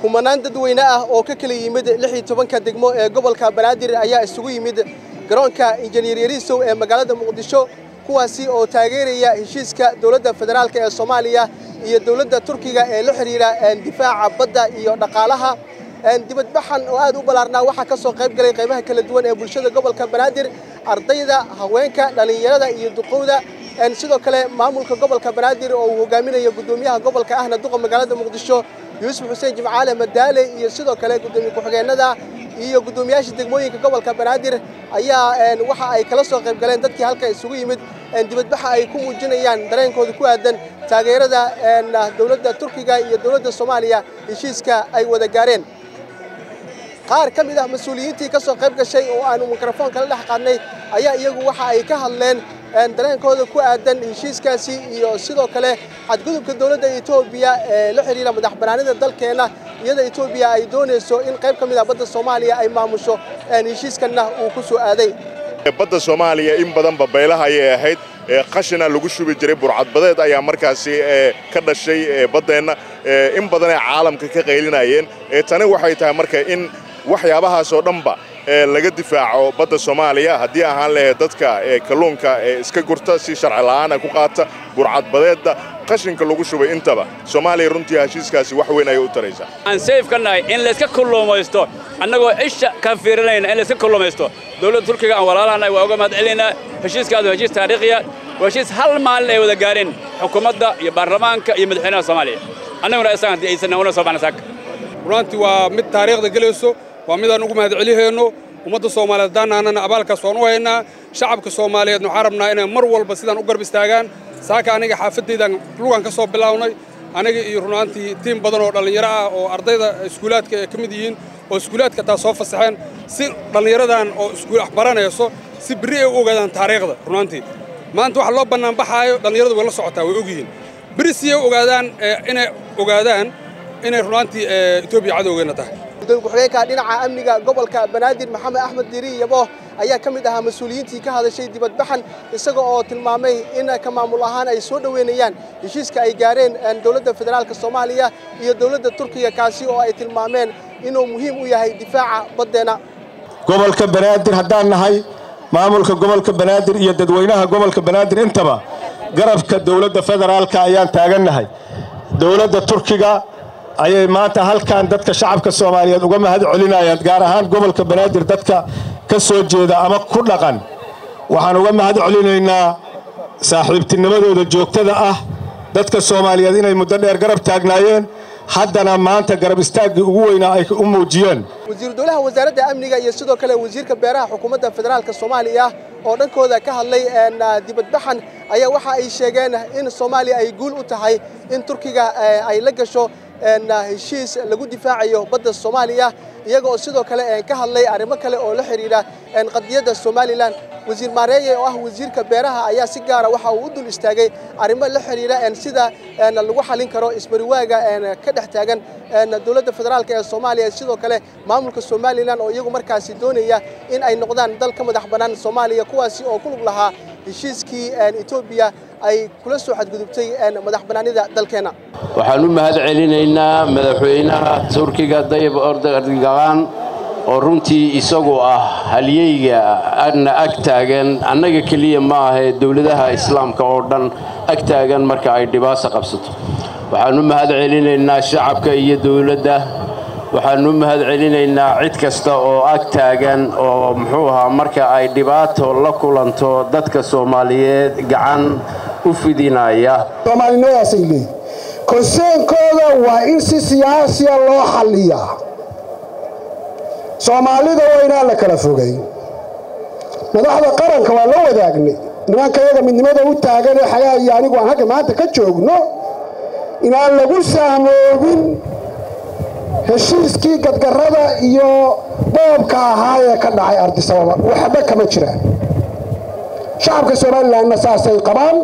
kumanaan dadweyne ah oo ka kala yimid lix iyo tobanka degmo ee gobolka banaadir ayaa isugu yimid garoonka injineer yariisow ee magaalada muqdisho kuwaasi oo taageeraya heshiiska dowladda federaalk ee soomaaliya iyo dowladda turkiga ee la xidhiidha difaaca badda iyo dhaqaalaha dibadbaxan oo aad u ballaarnaa waxaa ka soo qayb galay qaybaha kala duwan ee bulshada gobolka banaadir ardayda haweenka dhallinyarada iyo duqowda sidoo kale maamulka gobolka banaadir oo uu hogaaminayo guddoomiyaha gobolka ahna duqa magaalada muqdisho yuusuf xuseen jimcaale madaale iyo sidoo kale guddoomiye ku-xigeenada iyo guddoomiyaasha degmooyinka gobolka banaadir ayaa waxa ay kala soo qayb galeen dadkii halka isugu yimid dibadbaxa ay ku muujinayaan dareenkooda ku aadan taageerada dowladda turkiga iyo dowladda soomaaliya heshiiska ay wada gaareen qaar ka mid ah mas-uuliyiintii ka soo qayb gashay oo aanu mikrafoon kala dhex qaadnay ayaa iyagu waxa ay ka hadleen dareenkooda ku aadan heshiiskaasi iyo sidoo kale xadgudubka dowladda etoobiya ee la xidhiira madax bannaanida dalkeenna iyada etoobiya ay doonayso in qayb ka mid ah badda soomaaliya ay maamusho heshiiskanna uu ku soo aaday badda soomaaliya in badanba baylaha ayay ahayd qashina lagu shubi jiray burcadbadeed ayaa markaasi ka dhashay baddeenna in badanay caalamka ka qaylinayeen tani waxay tahay marka in waxyaabahaasoo dhanba laga difaaco badda soomaaliya haddii ahaan lahayd dadka kalluunka iska gurta si sharci la'aana ku qaata burcadbadeedda qashinka lagu shubay intaba soomaaliya runtii heshiiskaasi wax weyn ayay u taraysaa aan sayf ka nahay in layska kulluumaysto annagoo isha ka fiirinayna in layska kulluumaysto dowladda turkiga aan walaalahanahay waa uga mahad celinaynaa heshiiskaadu heshiis taariikhiya waa heshiis hal maalin ay wada gaareen xukuumadda iyo baarlamaanka iyo madaxweynaha soomaaliya annaguna isagan haddii aysan una soo baxna saaka runtii waa mid taariikhda gelayso waa midaan ugu mahad celihayno ummadda soomaaliyeed haddaanaanana abaalkaas waan u haynaa shacabka soomaaliyeedna waxaan rabnaa inay mar walba sidaan u garb istaagaan saaka aniga xaafaddaydaan lugan ka soo bilownay aniga iyo runaantii tiim badan oo dhallinyaro ah oo ardayda iskuulaadka ay ka mid yihiin oo iskuulaadka taa soo fasaxeen si dhallinyaradan oo iskuul baranayso si berri ay u ogaadaan taariikhda runaantii maanta waxa loo bannaanbaxaayo dhallinyaradu way la socotaa way og yihiin berri siyay ogaadaan inay ogaadaan inay runaantii etoobiya cadowgeenna tahay gudoomiye ku-xigeenka dhinaca amniga gobolka banaadir maxamed axmed diiri yabo ayaa ka mid ahaa mas-uuliyiintii ka hadashay dibadbaxan isaga oo tilmaamay in ka maamul ahaan ay soo dhoweynayaan heshiiska ay gaareen dowladda federaalk soomaaliya iyo dowladda turkiga kaasi oo ay tilmaameen inuu muhiim u yahay difaaca baddeenna gobolka banaadir haddaan nahay maamulka gobolka banaadir iyo dadweynaha gobolka banaadir intaba garabka dowladda federaalka ayaan taagannahay dowladda turkiga ayay maanta halkan dadka shacabka soomaaliyeed uga mahad celinayaan gaar ahaan gobolka banaadir dadka ka soo jeeda ama ku dhaqan waxaan uga mahad celinaynaa saaxiibtinimadooda joogtada ah dadka soomaaliyeed inay muddo dheer garab taagnaayeen haddana maanta garab istaaggii ugu weynaa ay u muujiyeen wasiiru dowlaha wasaaradda amniga iyo sidoo kale wasiirka beeraha xukuumadda federaalk soomaaliya oo dhankooda ka hadlay dibadbaxan ayaa waxa ay sheegeen in soomaaliya ay guul u tahay in turkiga ay la gasho heshiis lagu difaacayo badda soomaaliya iyaga oo sidoo kale ka hadlay arrimo kale oo la xidhiidha qadiyadda somalilan wasiir maareeye oo ah wasiirka beeraha ayaa si gaara waxa uu u dul istaagay arrimo la xidhiidha sida lagu xalin karo isbariwaaga ka dhex taagan dowladda federaalk ee soomaaliya sidoo kale maamulka somalilan oo iyagu markaasi doonaya in ay noqdaan dal ka madax bannaan soomaaliya kuwaasi oo ku lug lahaa heshiiskii etoobiya ay kula soo xadgudubtay madax bannaanida dalkeenna waxaan u mahad celinaynaa madaxweynaha turkiga dayib ordogan oo runtii isagu ah halyeyga adna ag taagan annaga keliya ma ahee dowladaha islaamka oo dhan ag taagan marka ay dhibaasa qabsato waxaan u mahad celinaynaa shacabka iyo dowladda waxaan u mahad celinaynaa cid kasta oo ag taagan oo muxuu ahaa marka ay dhibaato la kulanto dadka soomaaliyeed gacan u fidinaya soomaalinimadaasay leeyihin konseenkooda waa in si siyaasiya loo xalliyaa soomaalida waa inaan la kala fogay madaxda qaranka waa la wadaagnay nimanka yaga midnimada u taagan ee xagaa iyo anigu aan halka maanta ka joogno inaan lagu saamoobin heshiiskii gadgarrada iyo boobka ahaa ee ka dhacay ardisababa waxba kama jiraan shacabka somalilanna saasay qabaan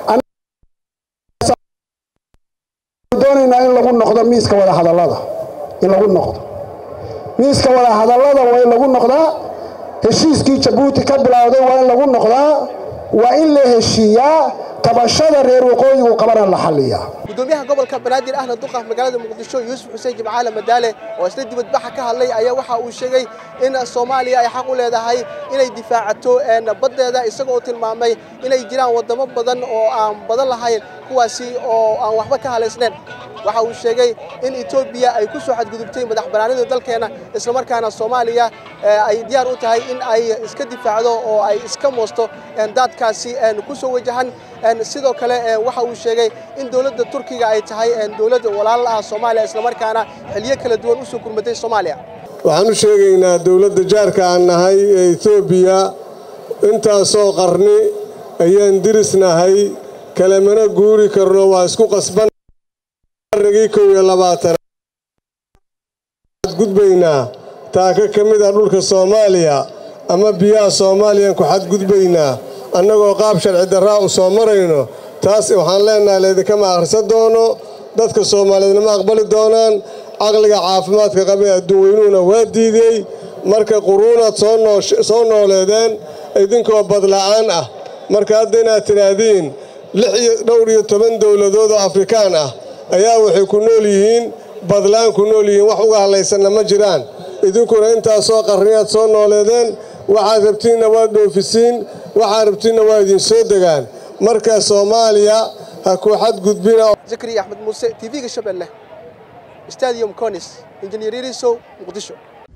doonaynaa in lagu noqdo miiska wadahadallada in lagu noqdo miiska wadahadallada waa in lagu noqdaa heshiiskii jabuuti ka bilowday waa in lagu noqdaa waa in la heshiiyaa tabashada reer waqooyigu qabana la xalliyaa gudoomiyaha gobolka banaadir ahna duqa magaalada muqdisho yuusuf xuseen jimcaale madaale oo isla dibadbaxa ka hadlay ayaa waxa uu sheegay in soomaaliya ay xaq u leedahay inay difaacato baddeeda isagoo tilmaamay inay jiraan waddamo badan oo aan badan lahayn kuwaasi oo aan waxba ka halaysnayn waxa uu sheegay in etoobiya ay ku soo xadgudubtay madax bannaanida dalkeena islamarkaana soomaaliya ay diyaar u tahay in ay iska difaacdo oo ay iska moosto daadkaasi ku soo wajahan sidoo kale waxa uu sheegay in dowladda turkiga ay tahay dowladda walaal ah soomaaliya islamarkaana xiliyo kala duwan u soo gurmatay soomaaliya waxaan u sheegaynaa dowladda jaarka aan nahay ee etoobiya intaasoo qarni ayaan dirisnahay kalemana guuri karno waa isku qasban qarnigii kow iyo labaatan xadgudbaynaa taaka ka mid ah dhulka soomaaliya ama biyaha soomaaliyaan ku xadgudbaynaa annagoo qaab sharci darraa u soo marayno taas waxaan leennahay laydinkama akhrisan doono dadka soomaaliyeedna ma aqbali doonaan caqliga caafimaadka qabee adduun weynuhuna waa diidey marka quruunaad soo nooleedeen idinkoo badla'aan ah marka hadda inaad tidhaahdiin dhowr iyo toban dowladood oo afrikaan ah ayaa waxay ku nool yihiin badlaan ku nool yihiin wax uga hadlaysanna ma jiraan idinkuna intaasoo qarniyaad soo nooleedeen waxaad rabtiinna waad dhoofisiin waxaad rabtiinna waa idin soo degaan marka soomaaliya ha ku xadgudbina zakariya axmed muuse tv-ga shabeelle stadium conis injineer yarisow muqdisho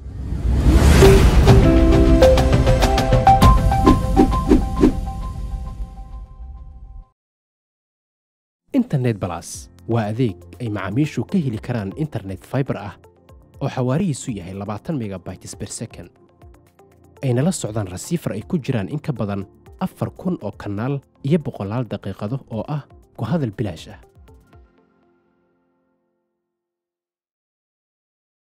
internet balas waa adeeg ay macaamiishu ka heli karaan internet faibar ah oo xawaarihiisu yahay labaatan megabytes ber second ayna la socdaan rasiifar ay ku jiraan in ka badan afar kun oo kanaal iyo boqolaal daqiiqado oo ah ku hadal bilaash ah